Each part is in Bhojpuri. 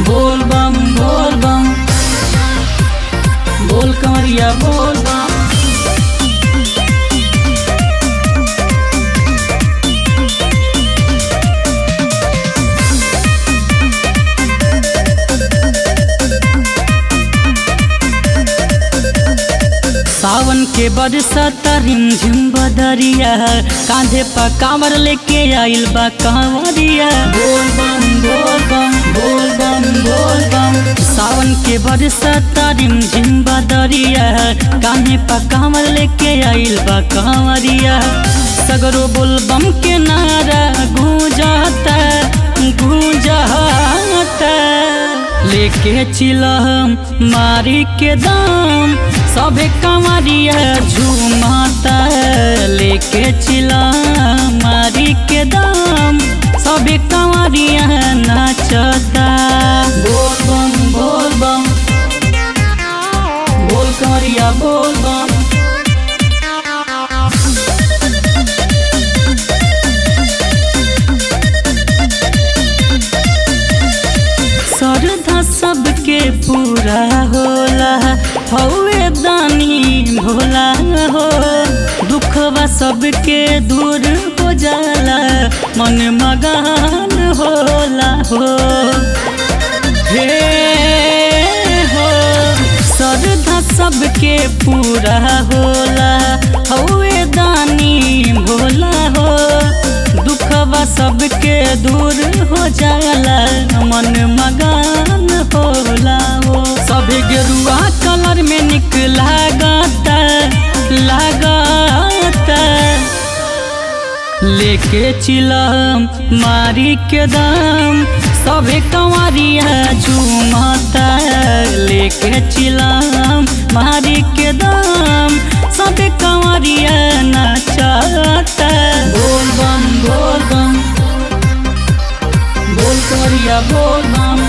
बोल बम बोल बम बोल कंवरिया बोल बम सावन के बरसात रिमझिम बदरिया कांधे पर कांवर लेके आइल बा कांवरिया बोल बम बोल बम बोल बम बोल बम सावन के बरसात रिमझिम बदरिया कांधे पर कांवर लेके आइल बा कांवरिया सगरो बोल बम के नारा गूंजाता गूंजाता लेके चिलम मारी के दाम सबे कमरिया झूमाता लेके चिलम मारी के दाम सबे कमरिया नाचता बोल बम बोल बम बोल कमरिया बोल बम श्रद्धा सबके पूरा होला हौवे दानी भोला हो दुखवा सबके दूर हो जाला मन मगान होला हो हे हो श्रद्धा सबके पूरा होला हौवे दानी भोला हो दुखवा सबके दूर हो जाला मन मगान होला हो सभी गेरुआ कलर में निक लागता लागता लेके चिलम मारी के दाम सभी कंवरिया झूमता लेके चिलम मारी के दाम सभी कंवरिया नाचता बोल बम बोल बम बोल करिया बोल बम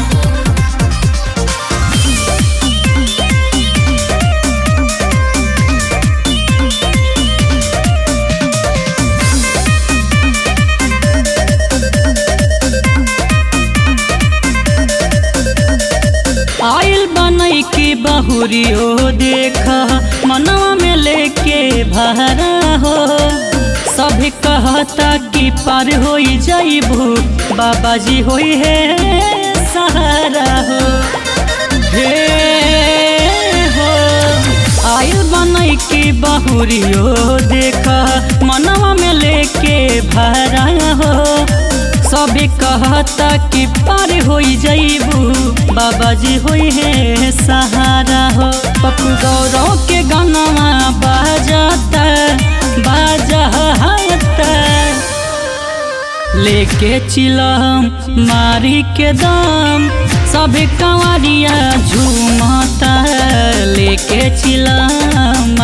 आइल बनई के बहुरी हो देखा मनवा में लेके भरा हो सभी कहता कि पार हो जाइबू बाबा जी होई है सहारा हो हे हो आइल बनई के बहुरी हो देखा मनवा में लेके भरा हो सभी कहता कि पार हो जाइबू बाबा जी होई है सहारा हो पप्पू गौरव के गनवा बाजता बाजता लेके चिलम मारी के दाम सभी कंवरिया झूमता लेके चिलम